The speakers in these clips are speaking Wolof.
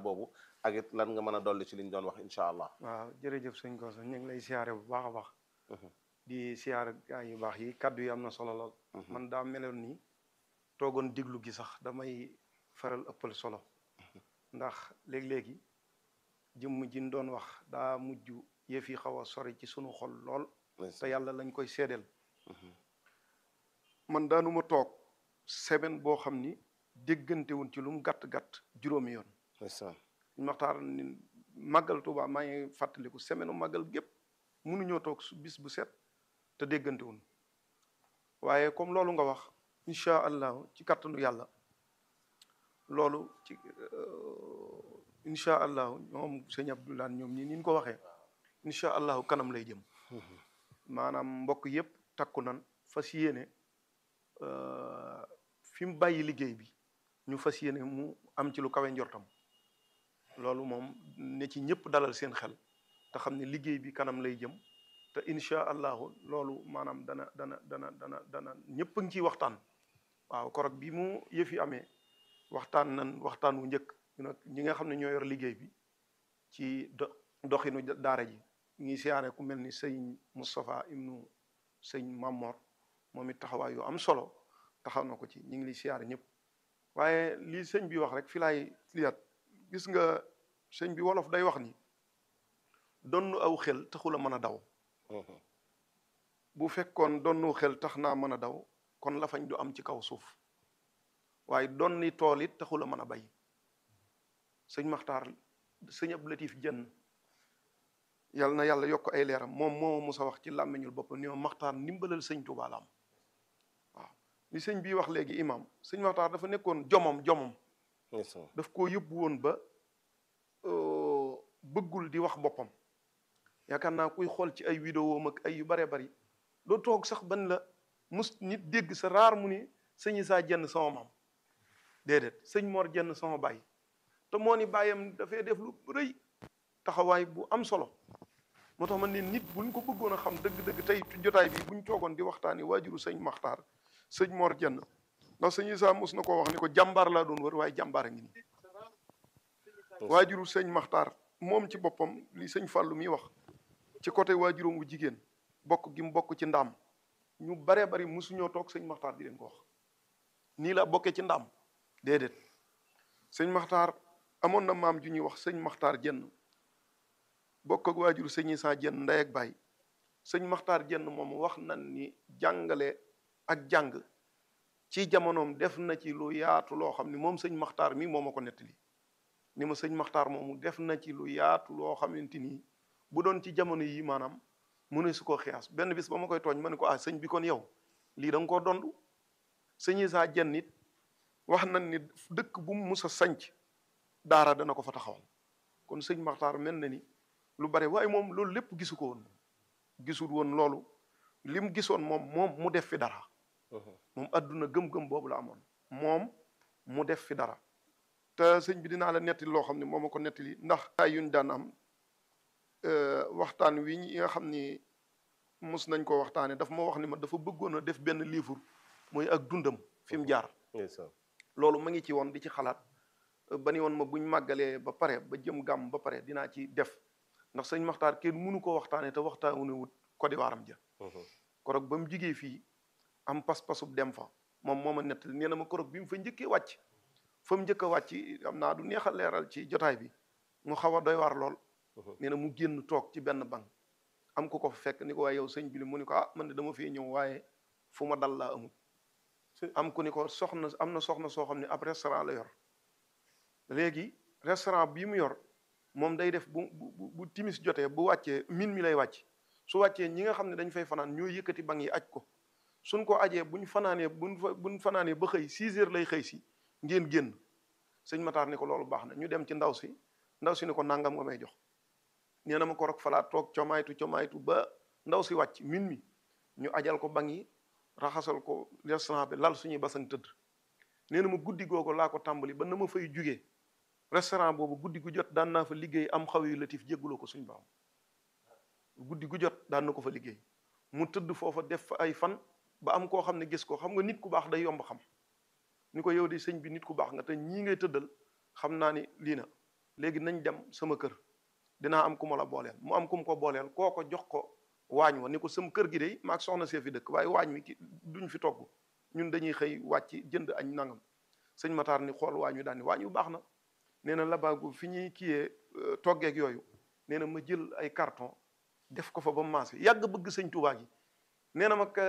boobu ak it lan nga mën a dolli ci liñ doon wax incha allah. waaw jërëjëf sëñ Koso ñu ngi lay siyaare bu baax a baax. di siyaare gaa yu baax yi kaddu yi am na solo lool. man daa meloon nii toogoon diglu gi sax damay faral ëppal solo. ndax léeg-léegi jëmm ji ñu doon wax daa mujj yëf yi xaw a sori ci sunu xol lool. te yàlla lañ koy seedeel. man daanuma toog semaine boo xam ni déggante wuñ ci lu mu gàtt gàtt juróomi yoon. ndeysaan ñu waxtaan ni màggal Tuuba maa ngi fàttaliku semaine màggal gépp mënuñoo toog su bis bu set te déggante wuñ waaye comme loolu nga wax incha allah ci kattanu yàlla loolu ci incha allah ñoom sëñ Abdoulaye ñoom ñi ni ko waxee incha allah kanam lay jëm. maanaam mbokk yëpp takku nan fas yéene fi mu bàyyi liggéey bi ñu fas yéene mu am ci lu kawe njortam loolu moom ne ci ñëpp dalal seen xel te xam ne liggéey bi kanam lay jëm te incha allahu loolu maanaam dana dana dana dana dana ñëpp a ngi ciy waxtaan waaw korog bi mu yëf yi amee waxtaan nan waxtaan wu njëkk nag ñi nga xam ne ñoo yor liggéey bi ci do doxinu daara ji ngi siyaare ku mel ni sëñ Moustapha ibnu sëñ Mamor moom it taxawaay yu am solo taxaw na ko ci ñu ngi li siyaare ñëpp waaye lii sëñ bi wax rek fi laay liyaat gis nga sëñ bi wolof day wax ni donnu aw xel taxul a mën a daw bu fekkoon donnu xel tax naa mën a daw kon lafañ du am ci kaw suuf waaye donni tool it taxul a mën a bay sëñ Maxtaar sëñ Abdou Latif Jenn yàlla na yàlla yokk ay leeram moom moo musa wax ci làmmiñul bopp ni ma Maxtaar ndimbalal sëñ Tuubaa la am waaw li sëñ bii wax léegi imam sëñ Maxtaar dafa nekkoon jomom jomom daf koo yóbbu woon ba bëggul di wax boppam yaakaar naa kuy xool ci ay vidéo ak ay yu baree bari doo toog sax ban la mus nit dégg sa raar mu ni sëñ saa jenn sama maam déedéet sëñ Mor jenn sama baay te moo ni bàyyam dafay def lu rëy taxawaay bu am solo moo tax man ne nit buñ ko bëggoon a xam dëgg-dëgg tey jotaay bi buñ toogoon di waxtaani waajuru sëñ Maxtaar sëñ Mor jenn ndax sëñ Isaa mos na koo wax ni ko jàmbaar laa doon wër waaye jàmbaar a ngi nii waajuru sëñ Maxtaar moom ci boppam li sëñ Fàllu mi wax ci côté waajuram wu jigéen bokk gi mu bokk ci ndaam ñu baree bari mosuñoo toog sëñ Maxtaar di leen ko wax nii la bokkee ci ndaam déedéet sëñ Maxtaar amoon na maam ju ñuy wax sëñ Maxtaar jenn bokk ak waajuru sëñ Isaa jenn ndey ak baay sëñ Maxtaar jenn moom wax na ni jàngale ak jàng ci jamonoom def na ci lu yaatu loo xam ni moom sëñ Maxtaar mi moo ma ko nettali ni ma sëñ Maxtaar moomu def na ci lu yaatu loo xamante ni bu doon ci jamono yi maanaam mu ne su ko xiyaas benn bis ba ma koy tooñ ma ne ko ah sëñ bi kon yow lii da nga koo dondu sëñ Isaa jenn it wax nañ ni dëkk bu mu mus a sanc daara dana ko fa taxawal kon sëñ Maxtaar mel na ni lu bare waaye moom loolu lépp gisu ko woon gisul woon loolu li mu gisoon moom moom mu def fi dara moom adduna gëm-gëm boobu la amoon moom mu def fi dara te sëñ bi dinaa la nettali loo xam ne moom ma ko nettali ndax ay yuñ daan am waxtaan wi ñi nga xam ni mus nañ ko waxtaane dafa ma wax ni ma dafa bëggoon a def benn livre mooy ak dundam fi mu jaar loolu ma ngi ci woon di ci xalaat ba ni woon ma buñ màggalee ba pare ba jëm gàmm ba pare dinaa ci def ndax sëñ Maxtaar kenn mënu ko waxtaane te waxtaanu wut kodiwaaram ja korog ba mu jigee fii am pas-pasub dem fa moom moo ma nettali nee na ma korog bi mu fa njëkkee wàcc fa mu njëkk a wàcc am naa du neex a leeral ci jotaay bi mu xaw a doy waar lool nee na mu génn toog ci benn bank am ko ko fa fekk ni ko waaye yow sëñ bi li mu ni ko ah man de dama fee ñëw waaye fu ma dal laa amul am ku ni ko soxna am na soxna soo xam ne ab restaurant la yor léegi restaurant bii mu yor moom day def bu bu bu timis jotee bu wàccee min mi lay wàcc su wàccee ñi nga xam ne dañ fay fanaan ñoo yëkkati bank yi aj ko suñ ko ajee buñ fanaanee buñ fa buñ fanaanee ba xëy 6 heures lay xëy si ngeen génn sëñ Matar ni ko loolu baax na ñu dem ci ndaw si ndaw si ni ko nangam nga may jox nee na ma ko rok falaat toog comaytu comaytu ba ndaw si wàcc min mi ñu ajal ko bank yi raxasal ko restaurant bi lal suñuy basang tëdd nee na ma guddi googu laa ko tàmbali ba na ma fay jugee restaurant boobu guddi gu jot daan naa fa liggéey am xaw yu latif jégguloo ko suñ baam guddi gu jot daan na ko fa liggéey mu tëdd foofa def fa ay fan ba am koo xam ne gis ko xam nga nit ku baax day yomb xam ni ko yow de sëñ bi nit ku baax nga te ñii ngay tëddal xam naa ni lii na léegi nañ dem sama kër dinaa am ku ma la booleel mu am ku mu ko booleel koo ko jox ko waañ wa ni ko sama kër gi de maag soxna see fi dëkk waaye waañ wi ki duñ fi togg ñun dañuy xëy wàcc jënd añ nangam sëñ Matar ni xool waañ wi daal ni waañ wi baax na nee na labaagu fi ñuy kiyee toggeeg yooyu nee na ma jël ay carton def ko fa ba mu maase yàgg bëgg sëñ Tuubaa gi nee na mag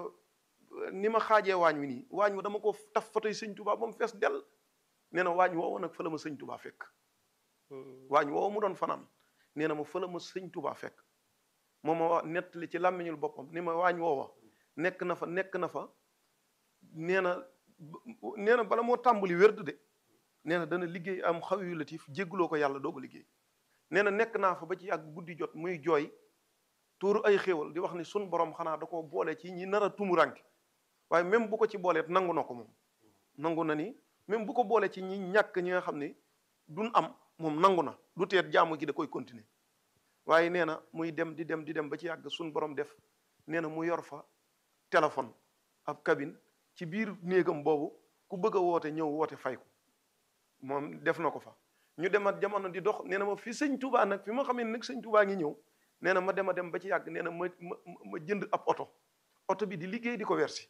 ni ma xaajee waañ wi nii waañ wa dama ko taf fa tey sëñ Tuubaa ba mu fees dell nee na waañ woowa nag fa la ma sëñ Tuubaa fekk waañ woowa mu doon fanaan nee na ma fa la ma sëñ Tuubaa fekk moo ma wax nettali ci làmmiñul boppam ni ma waañ woowa nekk na fa nekk na fa nee na nee na bala moo tàmbali wérd de nee na dana liggéey am xaw yu latif jégguloo ko yàlla doog a liggéey nee na nekk naa fa ba ci yàgg guddi jot muy jooy tuuru ay xéewal di wax ni sun borom xanaa da koo boole ci ñi nar a tumuranke waaye même bu ko ci booleet nangu na ko moom nangu na ni même bu ko boole ci ñi ñàkk ñi nga xam ne duñ am moom nangu na du teet jaamu gi da koy continuer waaye nee na muy dem di dem di dem ba ci yàgg sun borom def nee na mu yor fa téléphone ab cabine ci biir néegam boobu ku bëgg a woote ñëw woote fay ko moom def na ko fa ñu demat jamono di dox nee na ma fi sëñ Touba nag fi ma xamee nag sëñ Touba ngi ñëw nee na ma dem a dem ba ci yàgg nee na ma ma ma jënd ab oto oto bi di liggéey di ko wersi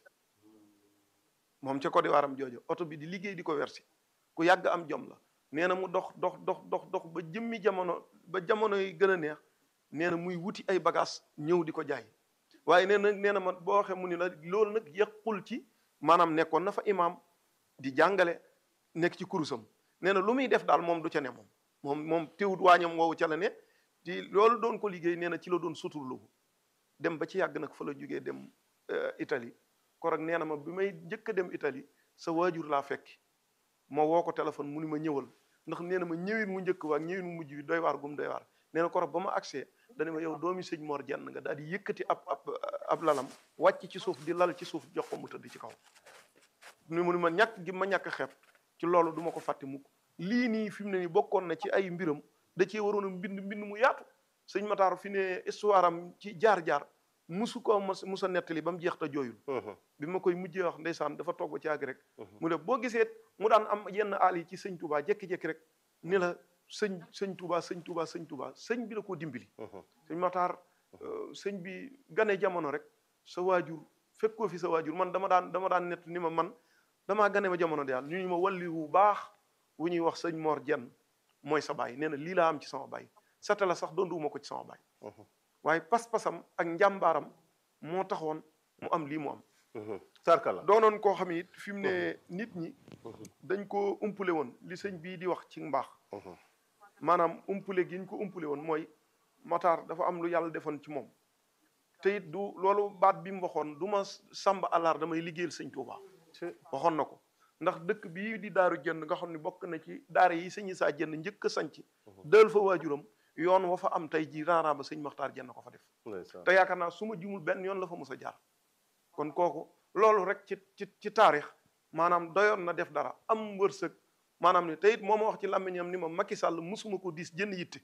moom ca Côte d'Ivoire am jooju oto bi di liggéey di ko wersi ku yàgg am jom la nee na mu dox dox dox dox dox ba jëmmi jamono ba jamono yi gën a neex nee na muy wuti ay bagages ñëw di ko jaay waaye nee na nee na ma boo waxee mu ni la loolu nag yàqul ci maanaam nekkoon na fa imaam di jàngale nekk ci kurusam nee na lu muy def daal moom du ca ne moom moom moom teewut waañam woowu ca la ne di loolu doon ko liggéey nee na ci la doon suturlu dem ba ci yàgg nag fa la jógee dem Italie korog nee na ma bi may njëkk a dem Italie sa waajur laa fekki ma woo ko téléphone mu ni ma ñëwal ndax nee na ma ñëwin mu njëkk waa ñëwin mu mujj bi doy waar gum doy waar nee na korog ba ma accès dana ma yow doomi sëñ Mor jenn nga daal di yëkkati ab ab ab lalam wàcc ci suuf di lal ci suuf jox ko mu tëdd ci kaw ni mu ni ma ñàkk gi ma ñàkk xeeb ci loolu du ma ko fàtte mukk lii nii fi mu ne nii bokkoon na ci ay mbiram da cee waroon a mbind mbind mu yaatu sëñ Matar fi ne histoire am ci jaar-jaar musu ko mos musa nettali ba mu jeex te jooyul bi ma koy mujjee wax ndeysaan dafa toog ba ci àgg rek mu ne boo gisee mu daan am yenn aal yi ci sëñ Touba jékki-jékki rek ni la sëñ sëñ Touba sëñ Touba sëñ Touba sëñ bi la koo dimbali sëñ Matar sëñ bi gane jamono rek sa waajur fekkoo fi sa waajur man dama daan dama daan nett ni ma man damaa gane ma jamono daal ñu ñu ma walli wu baax wu ñuy wax sëñ Mor Jenn mooy sa baay nee na lii laa am ci sama baay sata la sax donduwuma ko ci sama baay waaye pas-pasam ak njàmbaaram moo taxoon mu am lii mu am sarkala doonoon koo xam it fi mu ne nit ñi dañ ko umpule woon li sëñ bii di wax ci mbaax maanaam umpule gi ñu ko umpule woon mooy Matar dafa am lu yàlla defoon ci moom te it du loolu baat bi mu waxoon du ma sàmb àllar damay liggéeyal sëñ Tuuba waxoon na ko ndax dëkk bii di daaru jënd nga xam ne bokk na ci daara yi sëñ saa jënd njëkk a sanc dël fa waajuram yoon wa fa am tey ji raara ba sëñ Maxtaar jënd ko fa def te yaakaar naa su ma jumul benn yoon la fa mos a jaar kon kooku loolu rek ci ci ci taarix maanaam doyoon na def dara am wërsëg maanaam ne te it moo ma wax ci làmmiñam ni ma Macky Sall musuma ko diis jënd yitte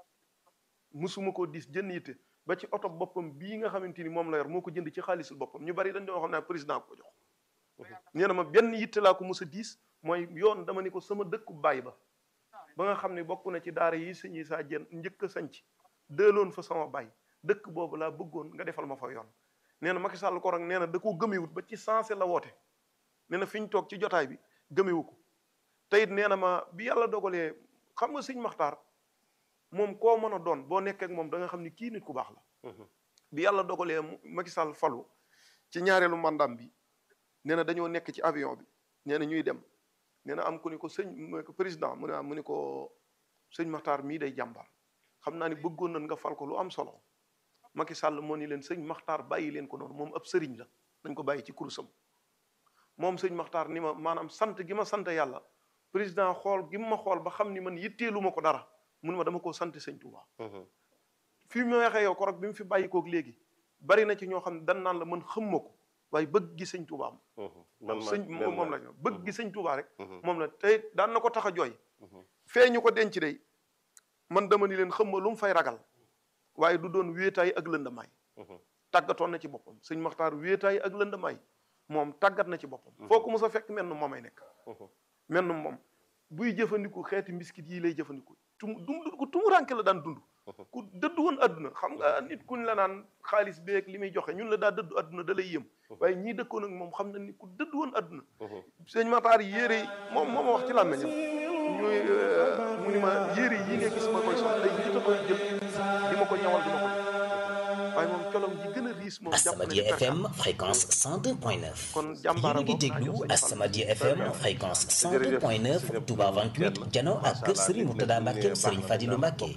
musuma ko diis jënd yitte ba ci oto boppam bii nga xamante ni moom la yor moo ko jënd ci xaalisul boppam ñu bari dañ doon xam ne président ko jox nee na ma benn yitte laa ko mos a diis mooy yoon dama ni ko sama dëkku baay ba ba nga xam ne bokk na ci daara yi sëñ saa jën njëkk a sanc dëloon fa sama baay dëkk boobu laa bëggoon nga defal ma fa yoon nee na Macky Sall ko rek nee na da koo gëmewut ba ci sensé la woote nee na fi ñu toog ci jotaay bi gëmewu ko te it nee na ma bi yàlla dogalee xam nga sëñ Maxtaar moom koo mën a doon boo nekkee ak moom da nga xam ni kii nit ku baax la bi yàlla dogalee Macky Sall falu ci ñaareelu mandam bi nee na dañoo nekk ci avion bi nee na ñuy dem nee na am ku ni ko sëñ mu ko président mu ne mu ni ko sëñ Maxtaar mii day jàmbaar xam naa ni bëggoon nañ nga fal ko lu am solo Macky Sall moo ni leen sëñ Maxtaar bàyyi leen ko noonu moom ab sëriñ la nañ ko bàyyi ci kurusam moom sëñ Maxtaar ni ma maanaam sant gi ma sant yàlla président xool gi ma xool ba xam ni man yitteelu ma ko dara mun ma dama koo sant sëñ Touba. fi mu waxee yow korog bi mu fi bàyyi koog léegi bari na ci ñoo xam ne dan naan la man xam ma ko waaye bëgg gi sëñ Touba am. man sëñ moom la bëgg gi sëñ Touba rek. moom la tey daan na ko tax a jooy. fee ñu ko denc de man dama ni leen xam ma lu mu fay ragal waaye du doon wéetaay ak lëndamaay. tàggatoon na ci boppam sëñ Maxtaar wéetaay ak lëndamaay moom tàggat na ci boppam. foo ko mos a fekk menn moomay nekk. menn moom buy jëfandiku xeeti mbiskit yi lay jëfandiku tum dum ku tumuranke la daan dund ku dëdd woon adduna xam nga nit kuñ la naan xaalis beeg li muy joxe ñun la daa dëddu adduna da lay yëm waaye ñii dëkkoon ak moom xam na ni ku dëdd woon adduna sëñ Matar yére yi moom moo ma wax ci làmmeñam ñuy mu ni ma yére yi nga gis ma koy sol ay nit a koy jël di ma ko ñawal di ma ko waaye moom colom ji gën a riis moom jàpp na Asamadia FM fréquence 102.9 kon jàmbaara yéen a ngi déglu Asamadia FM fréquence 102.9 Touba 28 jano ak kër Serigne Mourtada Mbacke Serigne Fadilou Mbacke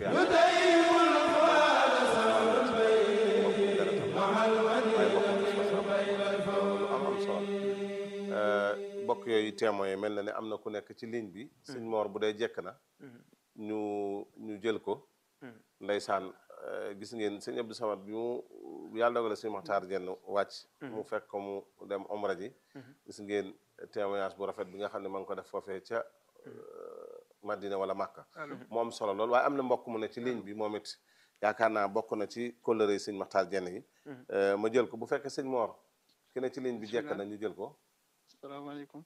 mbokk yooyu témoin mel na ne am na ku nekk ci ligne bi sëñ Mor bu dee jekk na ñu ñu jël ko ndeysaan gis ngeen sëñ Abdou Samad bi mu yàlla dogale sëñ Maxtaar Jenn wàcc mu fekk ko mu dem omra ji gis ngeen témoignage bu rafet bi nga xam ne ma ngi ko def foofee ca Madina wala Màkka mu am solo lool waaye am na mbokk mu ne ci ligne bi moom it yaakaar naa bokk na ci kóllëre sëñ Maxtaar Jenn yi ma jël ko bu fekkee sëñ Mor ki ne ci ligne bi jekk na ñu jël ko salaamaaleykum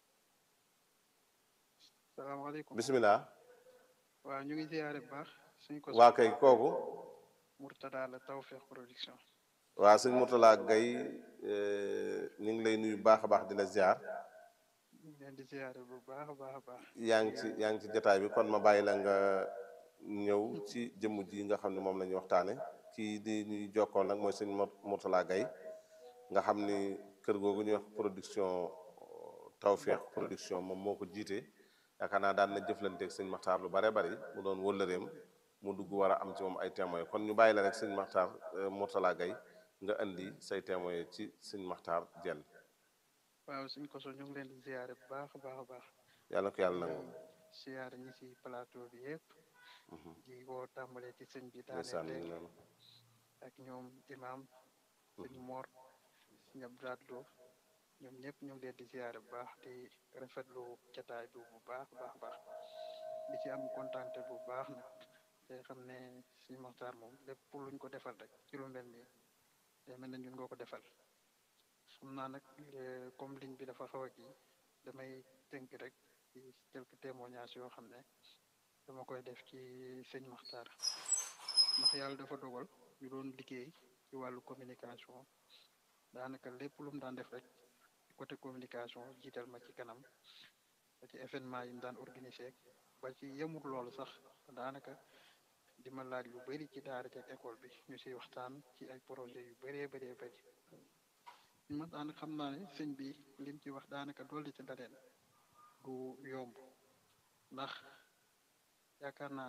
salaamaaleykum bisimilah waaw ñu ngi ziyaare bu baax suñ ko waa kay kooku Mourtada la Tawfekh Production waa sëñ Mourtala Gaye ñu ngi lay nuyu baax a baax di la ziar ñu ngi leen di ziyaare bu baax a baax a baax yaa ngi ci yaa ngi ci jotaay bi kon ma bàyyi la nga ñëw ci jëmm ji nga xam ne moom la ñuy waxtaane kii di ñuy jokkoon nag mooy sëñ Mourtala Gaye nga xam ni kër googu ñuy wax production Tawfekh production moom moo ko jiite yaakaar naa daan na jëflanteeg sëñ Maxtaar lu bare bari mu doon wëllëreem mu dugg war a am ci moom ay témoins kon ñu bàyyi la rek sëñ Maxtaar Mourtala Gaye nga indi say témoins ci sëñ Maxtaar Jenn waaw suñ ko so ñu ngi leen di ziyaare bu baax a baax a baax yàlla ko yàlla nangu ziyaare ñi ci plateau bi yëpp di woo tàmbalee ci sëñ bi ndeysaan daaneel ñu léegi noonu ak ñoom imam sëñ Mor sëñ Abdoulaye Lo ñoom ñëpp ñu ngi leen di ziyaare bu baax di rafetlu jataay bi bu baax baax baax di ci am kontante bu baax nag te xam ne suñu Maxtaar moom lépp luñ ko defal rek ci lu mel nii day mel ne ñun nga ko defal xam naa nag eh, comme ligne bi dafa xaw a kii damay tënk rek ci quelques témoignages yoo xam ne dama koy def ci sëñ Maxtaar ndax yàlla dafa dogal ñu doon liggéey ci wàllu communication daanaka lépp lu mu daan def rek côté communication jiital ma ci kanam ba ci événement yi mu daan organisé ba ci yemul loolu sax daanaka di ma laaj lu bëri ci daara ci ak école bi ñu siy waxtaan ci ay projet yu bëree bëree bëri ma daanaka xam naa ne sëñ bi lim ci wax daanaka dolli ci daleen du yomb ndax yaakaar naa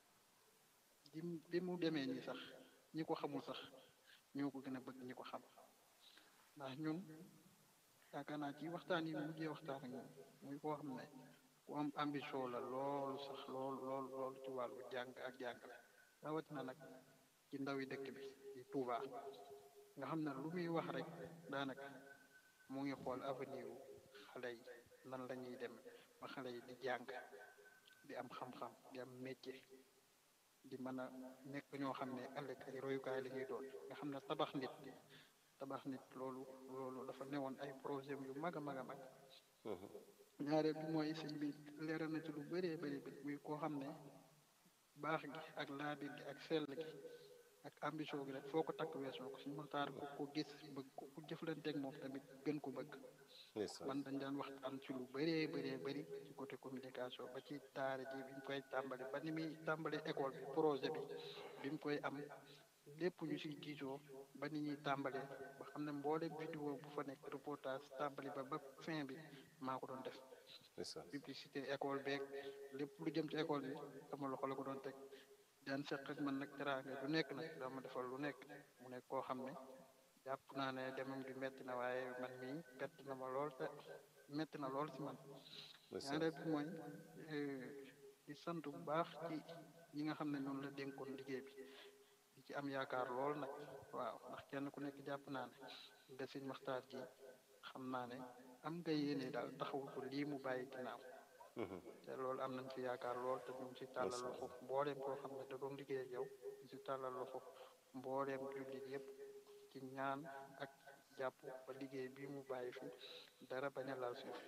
bi mu bi mu demee nii sax ñi ko xamul sax ñoo ko gën a bëgg ñi ko xam ndax ñun yaakaar naa ci waxtaan yi mujjee waxtaan ak ñoom muy koo xam ne ku am ambition la loolu sax lool lool lool ci wàllu jàng ak jàngale rawatina nag ci ndawi dëkk bi di Touba nga xam ne lu muy wax rek daanaka mu ngi xool avenir wu xale yi nan la ñuy dem ba xale yi di jàng di am xam-xam di am métier di mën a nekk ñoo xam ne ëllëg ay royukaay la ñuy doon nga xam ne tabax nit tabax nit loolu loolu dafa newoon ay projet yu mag a mag a mag ñaareel bi mooy sëñ bi leeral na ci lu bëree bëri bi muy koo xam ne baax gi ak laabir gi ak sell gi ak ambition gi rek foo ko takk weesoo ko suñu Maxtaar ku ko gis bëgg ko ku jëflanteeg moom tamit gën ko bëgg ndeysaan man dañ daan waxtaan ci lu bëree bëree bëri ci côté communication ba ci daara ji bi ñu koy tàmbali ba ni muy tàmbali école bi projet bi bi mu koy am lépp ñu siy diisoo ba ni ñuy tàmbalee ba xam ne mboolem vidéo bu fa nekk reportage tàmbali ba ba fin bi maa ko doon def ndeysaan publicité école beeg lépp lu jëm ci école bi sama loxo la ko doon teg daan seq ak man nag teraanga lu nekk nag dama defal lu nekk mu nekk koo xam ne jàpp naa ne demam gi metti na waaye man mii bett na ma lool te metti na lool si man ndeysaan ñaareel bi mooy eh, di sant bu baax ci ñi nga xam ne noonu la dénkoon liggéey bi di ci am yaakaar lool nag waaw ndax kenn ku nekk jàpp naa ne nga sëñ Maxtaar ji xam naa ne am nga yéene daal taxawul ko lii mu bàyyi ginnaaw te loolu am nañ ci yaakaar lool te ñu ngi ci tàllal loxo mbooleem koo xam ne da doon liggéey ak yow ñu ci tàllal loxo mbooleem jullit yëpp ci ñaan ak jàpp ba liggéey bi mu bàyyi fi dara bañ a laal suuf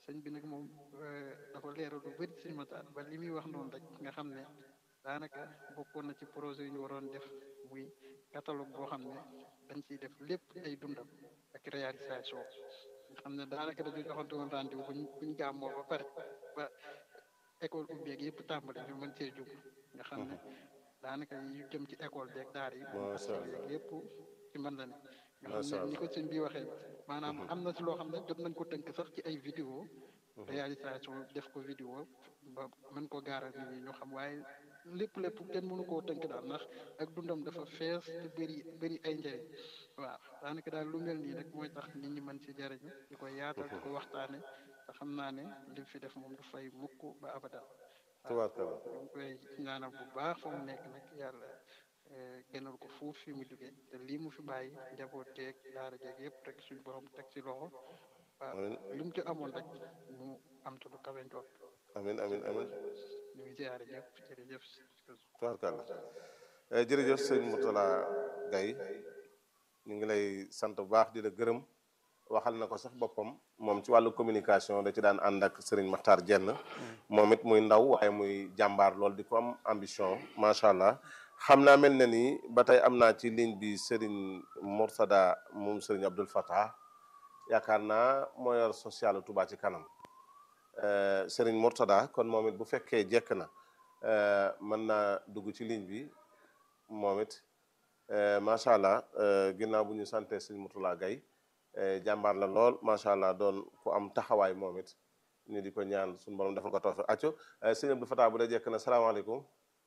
sëñ bi nag moom dafa leeral lu bëri sëñ Matar ba li muy wax noonu rek nga xam ne daanaka bokkoon na ci projet yu ñu waroon def muy catalogue boo xam ne dañ ciy def lépp ay dundam ak réalisation nga xam ne daanaka dañu joxante woon rendez-vous buñ buñ gàmmoo ba pare ba école ubbeeg yëpp tàmbali ñu mën cee jub nga xam ne daanaka yu jëm ci école beeg daar yi yëpp ci mën la ne nga xam ne ni ko sëñ bi waxee maanaam am na ci loo xam ne jot nañ ko tënk sax ci ay vidéo réalisation def ko vidéo ba mën ko gaaral nit ñi ñu xam waaye lépp lépp kenn mënu koo tënk daal ndax ak dundam dafa fees te bëri bëri ay njëriñ waaw daanaka daal lu mel nii rek mooy tax nit ñi mën ci jëriñu di ko yaatal di ko waxtaane te xam naa ne li fi def moom du fay mukk ba abada tubaarkalla ñu ngi koy ñaanal bu baax fa mu nekk nag yàlla gënal ko fuuf fi mu jógee te lii mu fi bàyyi njaboot teeg daara jeeg yëpp rek suñu borom teg ci loxo waaw li mu ci amoon rek mu am ci lu kawe njoot amin amin amin ñu ngi ziare ñëpp jërëjëf tubaarkalla jërëjëf sëñ Mourtala Gaye ñu ngi lay sant bu baax di la gërëm waxal na ko sax boppam moom ci wàllu communication da ci daan ànd ak Serigne Makhtar Jenn moom it muy ndaw waaye muy jàmbaar lool di ko am ambition macha allah xam naa mel na ni ba tey am naa ci ligne bi Serigne Mourtada moom Serigne Abdoul Fattah yaakaar naa moo yor social Touba ci kanam Serigne Mourtada kon moom it bu fekkee jekk na mën naa dugg ci ligne bi moom it macha allah ginnaaw bu ñu sante Serigne Mourtala Gaye jàmbaar la lool macha allah doon ku am taxawaay moom it ñu di ko ñaan suñu borom defal ko tawfiq acco sëñ Abdou Fatah bu dee jekk na salaamaaleykum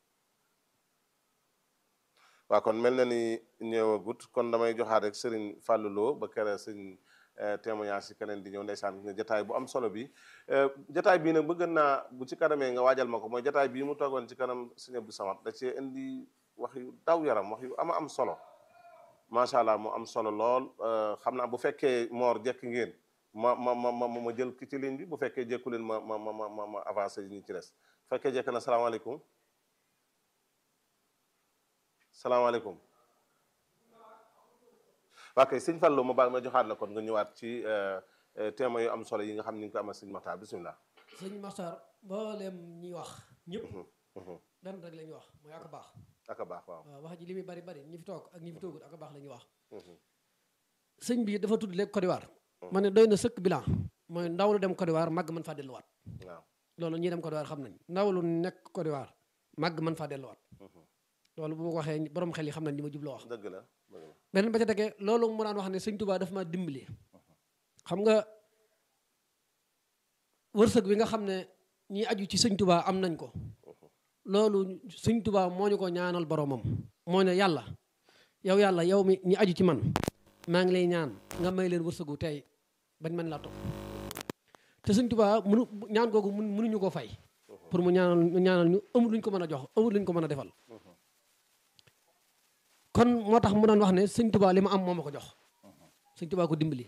waaw kon mel na ni ñëwagut kon damay joxaat rek Serigne Fallou Lo ba kere sëñ témoignage si keneen di ñëw ndeysaan nga jataay bu am solo bi jataay bii nag bëgg naa bu ci kanamee nga waajal ma ko mooy jataay bii mu toogoon ci kanam sëñ Abdou Samad da cee indi wax yu daw yaram wax yu ama am solo macha allah mu am solo lool xam naa bu fekkee moor jekk ngeen ma ma ma ma ma jël ki ci ligne bi bu fekkee jekku leen ma ma ma ma ma avancé ñi ci des bu fekkee jekk na salaamaaleykum salaamaaleykum waa kay sëñ Fallou ma baal ma joxaat la kon nga ñëwaat ci témoins yu am solo yi nga xam ni nga ko amal sëñ Makhtar bisimilah. sëñ Makhtar mboolem ñi wax ñëpp. benn rek la ñuy wax mooy ak baax. ak a baax waaw waaw wax ji li muy bari bari ñi fi toog ak ñi fi toogul ak a baax la ñuy wax. sëñ bi dafa tudd léegi Côte d'Ivoire. ma ne doy na sëkk bilan mooy ndaw lu dem Côte d'Ivoire màgg mën faa delluwaat. waaw loolu ñi dem Côte d'Ivoire xam nañ ndaw lu nekk Côte d'Ivoire màgg mën faa delluwaat. loolu bu ma ko waxee borom xel yi xam nañ li ma jubloo wax. dëgg la dëgg la beneen ba ca tegee loolu mu daan wax ne sëñ Touba dafa ma dimbali. xam nga wërsëg bi nga xam ne ñi aju ci sëñ Touba am nañ ko. loolu sëñ Touba moo ñu ko ñaanal boromam. moo ne yàlla yow yàlla yow mi ñi aju ci man maa ngi lay ñaan nga may leen wërsëgu tey bañ mën laa topp te sëñ Touba mënu ñaan googu mënuñu ko fay. pour mu ñaanal ñaanal ñu amul luñ ko mën a jox amul luñ ko mën a defal. kon moo tax mu doon wax ne sëñ Touba li ma am moo ma ko jox sëñ Touba ko dimbali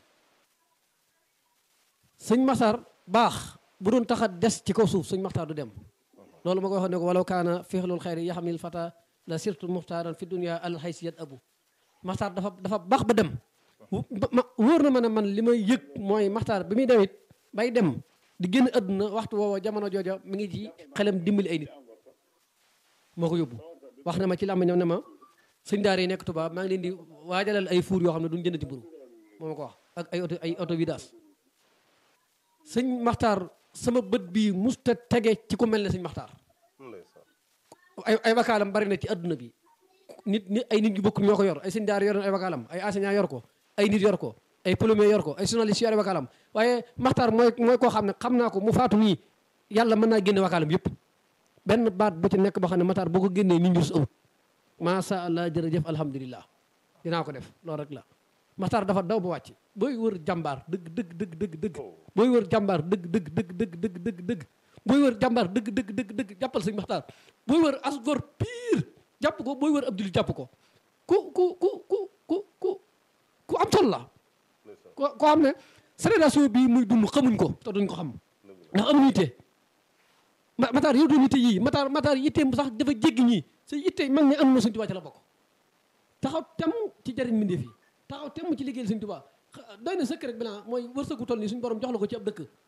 sëñ Massar baax bu doon taxa des ci kaw suuf sëñ Maxtaar du dem loolu ma ko waxoon ne ko walaw kaana fixlul xayri yaxamil fata la sirtu muxtaaran fi dunia al haysiyat abu Maxtaar dafa dafa baax ba dem wóor na ma ne man li may yëg mooy Maxtaar bi muy dem it bay dem di génn àdduna waxtu woowa jamono jooja mi ngi ci xelam dimbali ay nit moo ko yóbbu wax na ma ci làmb ñoom ne ma sëñ daara yi nekk Tuubaa maa ngi leen di waajalal ay fuur yoo xam ne duñ jëndati mburu moo ma ko wax ak ay auto ay auto vidas sëñ Maxtaar sama bët bii musta tege ci ku mel ne sëñ Maxtaar ay ay wakaalam bari na ci adduna bi nit nit ay nit ñu bokk ñoo ko yor ay sëñ daara yor ay wakaalam ay enseignant yor ko ay nit yor ko ay plombier yor ko ay journaliste yor ay wakaalam waaye Maxtaar mooy mooy koo xam ne xam naa ko mu faatu nii yàlla mën naa génne wakaalam yëpp benn baat bu ci nekk boo xam ne Maxtaar boo ko génnee nit ñus amut macha allah jërëjëf alhamdulilah dinaa ko def loolu rek la Maxtaar dafa daw ba wàcc booy wër jàmbaar dëgg dëgg dëgg dëgg dëgg booy wër jàmbaar dëgg dëgg dëgg dëgg dëgg dëgg dëgg booy wër jàmbaar dëgg dëgg dëgg dëgg jàppal sëñ Maxtaar booy wër asgor pire jàpp ko booy wër ab jullit jàpp ko ku ku ku ku ku ku ku am solo la ko koo xam ne génération bii muy dund xamuñ ko te duñ ko xam ndax amuñu yitte Maxtaar yow doon yitte yii Maxtaar Maxtaar yitteem sax dafa jéggi ñii sa yitte mag ne am na sëñ Tuubaa ci la bokk taxaw temm ci jariñ mbindeef yi taxaw temm ci liggéeyal sëñ Tuubaa doy na sëkk rek bilan mooy wërsëgu toll nii suñu borom jox la ko ci ab dëkk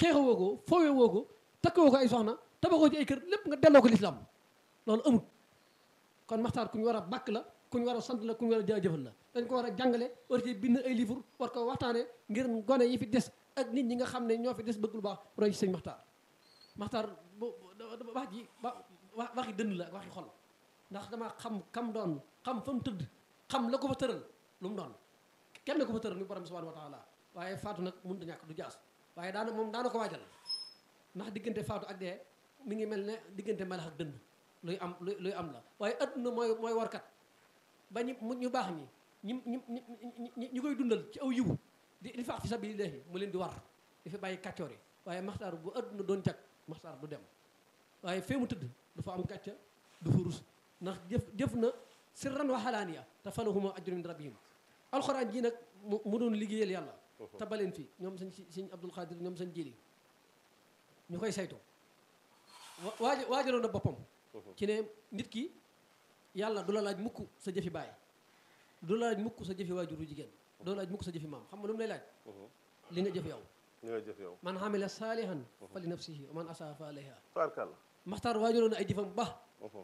xeexewoo ko foowee woo ko takkawoo ko ay soxna tabaxoo ci ay kër lépp nga delloo ko lislaam loolu amut kon maxtaar ku ñu war a bàkk la ku ñu war a sant la ku ñu war a jaajëfal la dañ ko war a jàngale war ci bind ay livre war ko waxtaane ngir gone yi fi des ak nit ñi nga xam ne ñoo fi des bëgg lu baax roy ci sëñ maxtaar maxtaar bu wax ji wa waxi dënd la ak waxi xol ndax dama xam kam doon xam fa mu tëdd xam la ko fa tëral lu mu doon kenn ko fa tëral ni borom subhanahu wa taala waaye faatu nag mënut a ñàkk du jaas waaye daana moom daana ko waajal ndax diggante faatu ak dee mi ngi mel ne diggante melax ak dënd luy am luy am la waaye adduna mooy mooy warkat ba ñu ñu baax ñi ñi ñi ñi ñi koy dundal ci aw yiwu di di faax fi sabilillahi mu leen di war di fi bàyyi kàccoor yi waaye maxtaar bu adduna doon jag maxtaar du dem waaye fee mu tëdd du fa am kàcca du fa rus ndax jëf jëf na sirran wa xalaaniya te falahuma ajrun min rabbihim alxuraan ji nag mu doon liggéeyal yàlla te baleen fi ñoom sañ sëñ abdul xaadir ñoom sañ jëli ñu koy saytu waaja waajaloon na boppam ci ne nit ki yàlla du la laaj mukk sa jëfi baay du la laaj mukk sa jëfi waajuru jigéen du la laaj mukk sa jëfi maam xam nga lu mu lay laaj li nga jëf yow li nga jëf yow man xamila saalihan fa li nafsihi wa man asaa fa alayha tabarkàlla maxtaar waajaloon na ay jëfam ba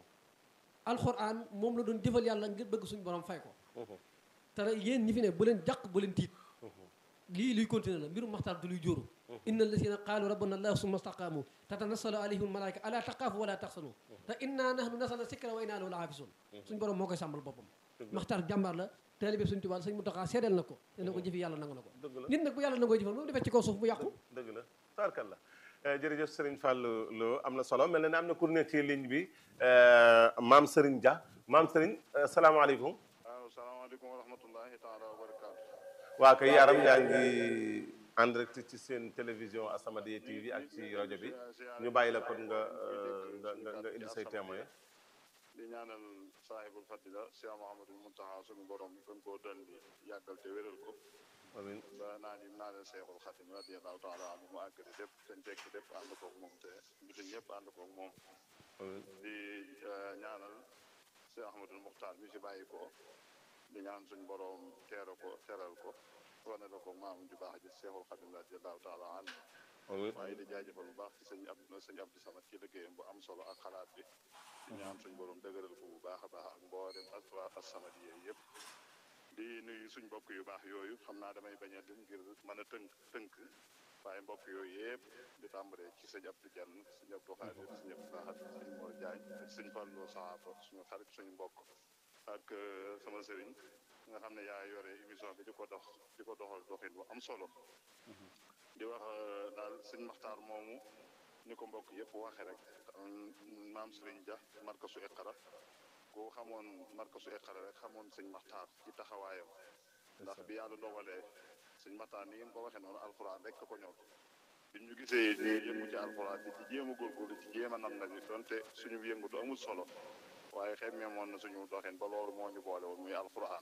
alxuraan moom la doon jëfal yàlla ngir bëgg suñu borom fay ko te yéen ñi fi ne bu leen jàq bu leen tiit lii luy continuer la mbirum maxtaar du luy jóoru inna alladina qaalu rabbana allah summa staqaamu tatanassalu alayhim almalaika ala taqaafu wala taxsanu te inna nahnu nasalna sikra wa inna lahu laafisun suñu borom moo koy sàmmal boppam maxtaar jàmbaar la taalibe suñu tubaab sëñ Muntaxa seedeel na ko te ne ko jëfi yàlla nangu na ko nit nag bu yàlla nangoo jëfal moom defee ci kaw suuf bu yàqu dëgg la tabarkàlla jërëjëf Serigne Fallou Lo am na solo mel na ne am na ku nekk ci ligne bi maam Serigne Dia maam Serigne salaamaaleykum. waaw salaamaaleykum wa rahmatullahi taala wa barakaatu. waa kay yaram yaa ngi en direct ci seen télévision As-Samadiyya TV ak ci rajo bi ñu bàyyi la kon nga nga nga nga indi say témoin di ñaanal saahibul fadila Cheikh Mouhamadul Muntaha suñu borom gën koo dal di yàggal te wéral ko. amiin ba naa ni naa leen Seexul Xadim radiyallahu taala anhu mu àggale lépp dañ tekk lépp ànd koog moom te bitim ñëpp ànd koog moom di ñaanal Cheikh Ahmadul Muxtaar mi si bàyyi ko di ñaan suñ borom teera ko teral ko wane la ko maam ju baax ji Seexul Xadim radiyallahu taala anhu waaye di jaajëfal bu baax ci sëñ ab sëñ Abdou Samad ci liggéeyam bu am solo ak xalaat bi di ñaan suñ borom dëgëral ko bu baax a baax ak mboolem ak waa As-Samadiyya yëpp di nuyu suñ mbokk yu baax yooyu xam naa damay bañ a lim ngir mën a tënk tënk waaye mbokk yooyu yëpp di tàmbalee ci sëñ Abdou Diagne sëñ Abdou Khadir sëñ Abdou Lahad sëñ Mor Diagne sëñ Fallou Sahafa suñu xarit suñu mbokk ak sama sëriñ nga xam ne yaa yore émission bi di ko dox di ko doxal doxin bu am solo di wax daal sëñ Maxtaar moomu ni ko mbokk yëpp waxe rek maam Sëriñ Dia markasu Iqra ku xamoon markasu Iqra rek xamoon sëñ Maxtaar ci taxawaayam ndax bi yàlla dogalee sëñ Maxtaar ni ngeen ko waxee noonu alxuraan rek ko ñor bi ñu gisee ñu yëngu ci alxuraan di ci jéem a góorgóorlu ci jéem a nam nag donte suñu yëngu du amul solo waaye xemmee moon na suñu doxin ba loolu moo ñu boole woon muy alxuraan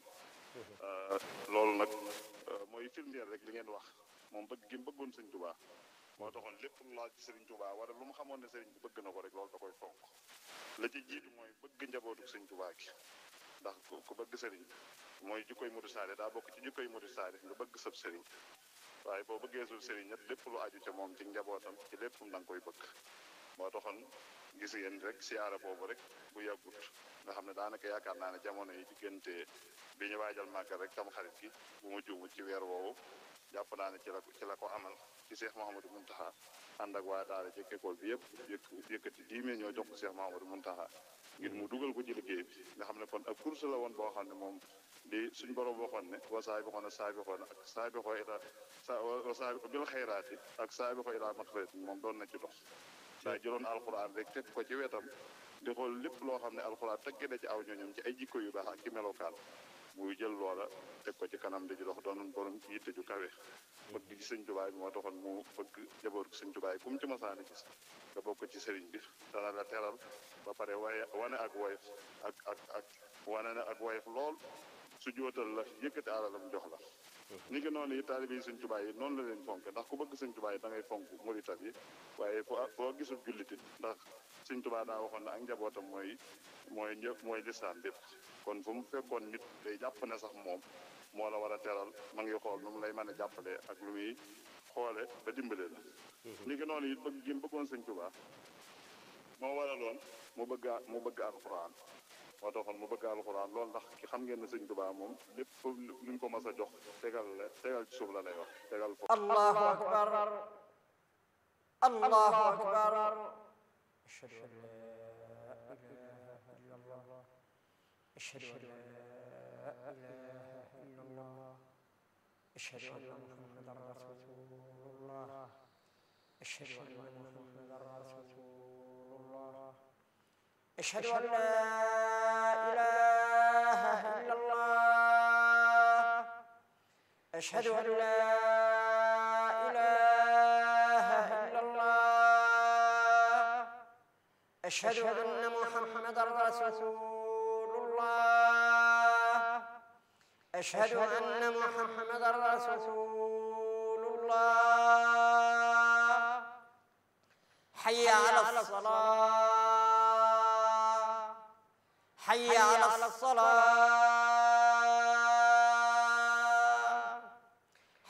loolu nag mooy firndeel rek li ngeen wax moom bëgg gi mu bëggoon sëñ Tuubaa moo taxoon lépp lu laaj sëriñ Tuubaa wala lu mu xamoon ne sëriñ bi bëgg na ko rek loolu da koy fonk la ci jiitu mooy bëgg njabootu sëñ Tuubaa gi ndax ku bëgg sëriñ mooy jikkoy mudu saade daa bokk ci jikkoy mudu saade nga bëgg sab sëriñ waaye boo bëggee sul sëriñ nag lépp lu aju ca moom ci njabootam ci lépp da nga koy bëgg moo taxoon gis ngeen rek siyaara boobu rek bu yàggut nga xam ne daanaka yaakaar naa ne jamono yi diggante bi ñu waajal màggal rek tam xarit gi bu ma juumut ci weer woowu jàpp naa ne ci la ci la ko amal ci Cheikh Mouhamadou Mountakha ànd ak waa daara ci école bi yëpp yëkk yëkkati dix millions ñoo jox ko Cheikh Mouhamadou Mountakha ngir mu dugal ko ci liggéey bi nga xam ne kon ak course la woon boo xam ne moom di suñ borom waxoon ne wa saa bi xoon a saa bi xoon ak saa bi xoo ila sa wa saa bi bil xayraati ak saa bi xoo ila maxfirati moom doon na ci dox daa jëloon alxuraan rek teg ko ci wetam di xool lépp loo xam ne alxuraan tegge na ci aw ñooñam ci ay jikko yu baax ak ci melokaan muy jël loola teg ko ci kanam di ci dox doon borom yitte ju kawe bëgg ci sëñ tubaay bi moo taxoon mu bëgg jaboot sëñ tubaay ku mu ci masaani gis nga bokk ci sëriñ bi dana la teral ba pare waaye wane ak woyof ak ak ak wane na ak woyof lool su jootal la yëkkati alalam jox la ni ngi noonu yi taalibe yi sëñ tubaay yi noonu la leen fonk ndax ku bëgg sëñ tubaay da ngay fonk muritat yi waaye foo foo gisul jullitit ndax sëñ tubaa daa waxoon ne ak njabootam mooy mooy ñëpp mooy lisaan bépp kon fu mu fekkoon nit day jàpp ne sax moom moo la war a teral ma ngi xool nu mu lay mën a jàppale ak lu muy xoole ba dimbale la ni ki noonu it bëgg gi mu bëggoon sëñ Tuubaa moo waraloon mu bëgg a mu bëgg alxuraan moo taxoon mu bëgg alxuraan loolu ndax ki xam ngeen ne sëñ Tuubaa moom lépp luñ ko mas a jox tegal la tegal ci suuf la lay wax tegal foofu الله أكبر الله أكبر أشهد أن لا إله إلا الله أشهد أن لا إله إلا الله أشهد أن محمدا رسول الله أشهد أن محمدا رسول الله أشهد أن لا إله إلا الله أشهد أن لا إله إلا الله أشهد أن محمدا رسول الله أشهد أن محمدا رسول الله حي على الصلاة حي على الصلاة